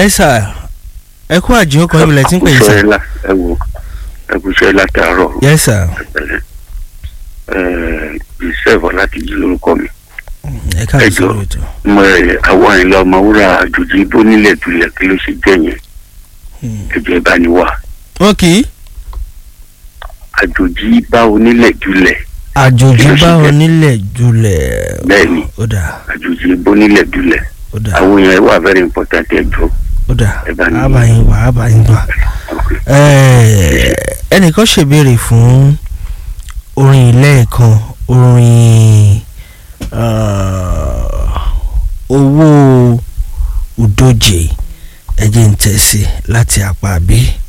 yes sir ẹ kú àjẹ́ ọkọ̀ ìbílẹ̀ tí ń pè yín sir. ẹkúṣẹ́ ẹ wo ẹkúṣẹ́ látàárọ̀ yes sir ẹ̀pẹ̀lẹ́ ìṣẹ́fọ̀ láti jí lórúkọ mi. ẹ káàbọ̀ Ẹ jọ̀ọ́. sórí ètò. mo ẹ àwọn ìlà ọmọwúrà àjòjì bó nílẹ̀ dulẹ̀ kí ló ṣe jẹ́ yẹn Hmm. ẹ̀jẹ̀ bá ní wà wọn kì í àjòjì bá onílẹ̀ dulẹ̀ àjòjì Kí ló ṣe bá jẹ́? wọn nílẹ̀ jùlẹ̀. Bẹ́ẹ̀ni. ó dà àjòjì bó nílẹ̀ dulẹ̀ ó dà àwọn yẹn wà very important ẹjọ́ ó dà ẹ bá ní- àbáyín wà àbáyín wà. Eh, ẹnìkan ṣèbéèrè fún orin lẹ́ẹ̀kan orin ah, owó udoje ẹ̀jẹ̀ ń tẹ̀sí láti apá bí.